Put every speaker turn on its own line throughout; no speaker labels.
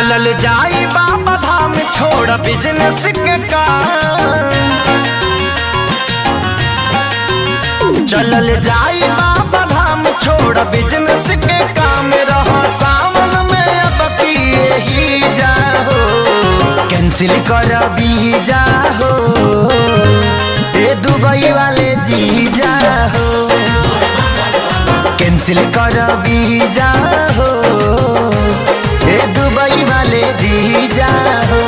चलल जाई बाबा धाम छोड़ बिजनेस के काम चलल जाई बाबा धाम छोड़ बिजनेस के काम रहा सावन में अब किए ही जाहो कैंसिल कर भी जाहो ए दुबई वाले जी जाहो कैंसिल कर भी जाहो ए दुबई वाले जी जाहो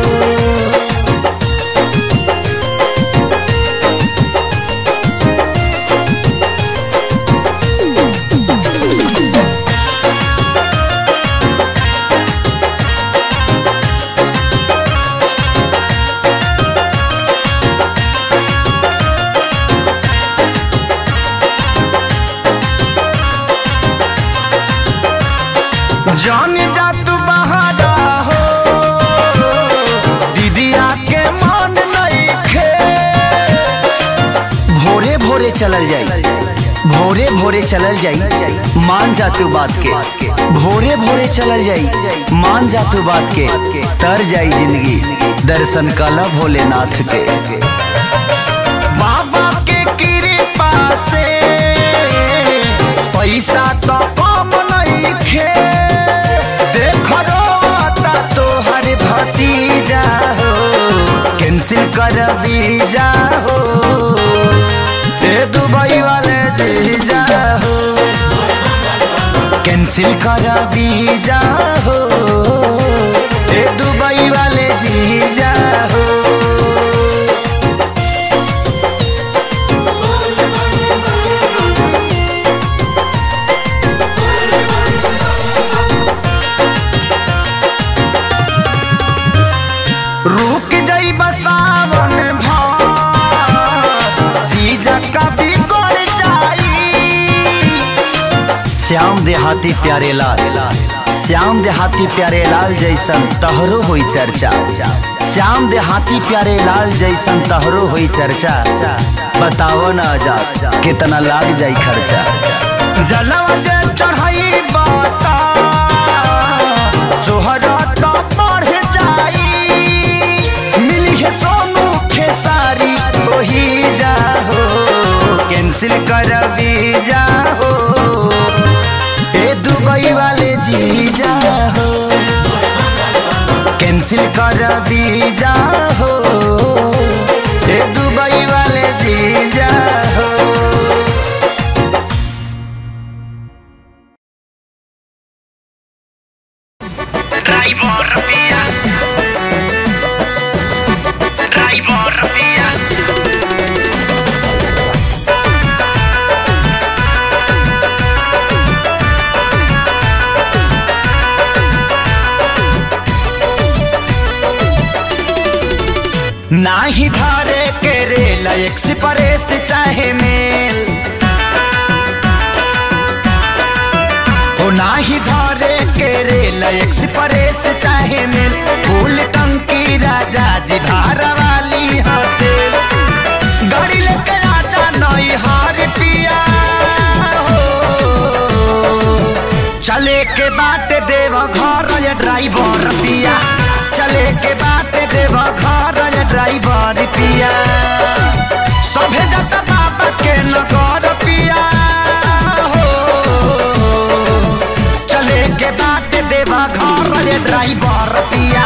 जान जा तू बहारा हो दीदिया के मन नहीं खे भोरे भोरे चलल जाई भोरे भोरे चलल जाई मान जा तू बात के भोरे भोरे चलल जाई मान जा तू बात के तर जाई जिंदगी दर्शन कला भोलेनाथ के बाबा के कृपा से पैसा तो कम नहीं खे देख रोता तो हर भतीजा हो कैंसिल कर वीजा हो ए दुबई वाले जी जाहो कैंसिल कर वीजा हो ए दुबई वाले जी जाहो रुक जाई बसावन भार जीजा कभी कर जाई श्याम देहाती प्यारे लाल श्याम देहाती प्यारे लाल जैसन तहरो हुई चर्चा श्याम देहाती प्यारे लाल जैसन तहरो हुई चर्चा बताओ ना आजाद कितना लाग जाई खर्चा जलवा जे चढ़ाई बाता जोहरा तो बढ़ जाई मिली है सोनू खेसारी वही जाहो कैंसिल कर भी जाहो ए दुबई वाले जी जाहो कैंसिल कर भी जाहो ए दुबई वाले जी जाहो
Driver via Driver via
नाही धारे के रेल एक्सप्रेस चाहे मेल हो नाही धारे के रेल एक्सप्रेस चाहे मेल फूल टंकी राजा जी भार वाली हटेल गाड़ी लेके आजा नई हार पिया हो चले के बाट देव घर ये ड्राइवर पिया चले के बाट देव घर ये ड्राइवर पिया सभे जत बाबा के नगर पिया हो चले के बाट देव घर ये ड्राइवर पिया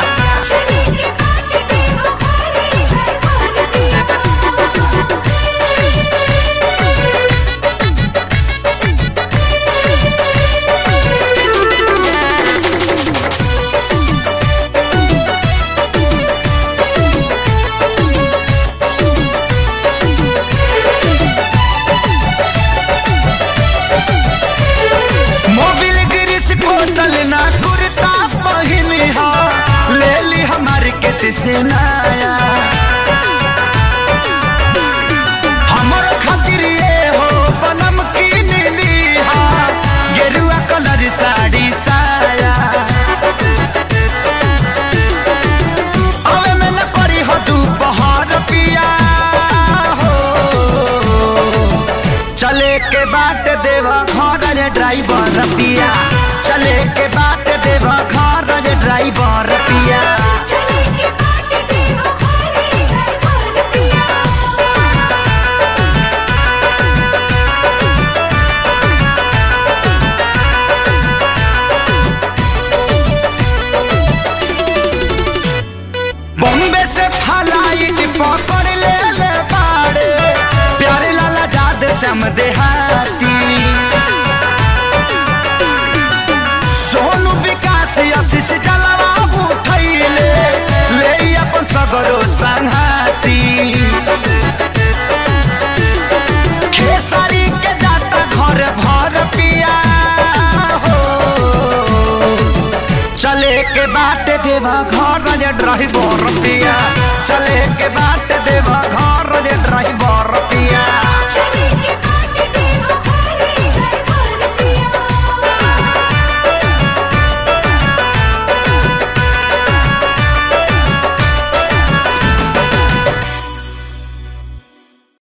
मोबिल गिरिस बोतल ना कुर्ता पहिन हा ले ली हमार किट से नया हमर खातिर ये हो पलम की नीली हा गेरुआ कलर साड़ी साया अवे में न करी हो दोपहर पिया हो चले के बाट देवा घर रे ड्राइवर पिया चले के बाट देवा घर रे ड्राइवर ड्राइवर पिया
चले के बाटे देवा घरे ड्राइवर पिया
बॉम्बे से फ्लाइट पकड़ ले ले बाड़े प्यारे लाला जाद श्याम देहाती सोनू विकास आशीष जलवा उठैले ले अपन सगरो संघाती खेसारी के जाता घर भर पिया हो चले के बाट देवा घर ड्राइवर पिया चले के बाट देवा घर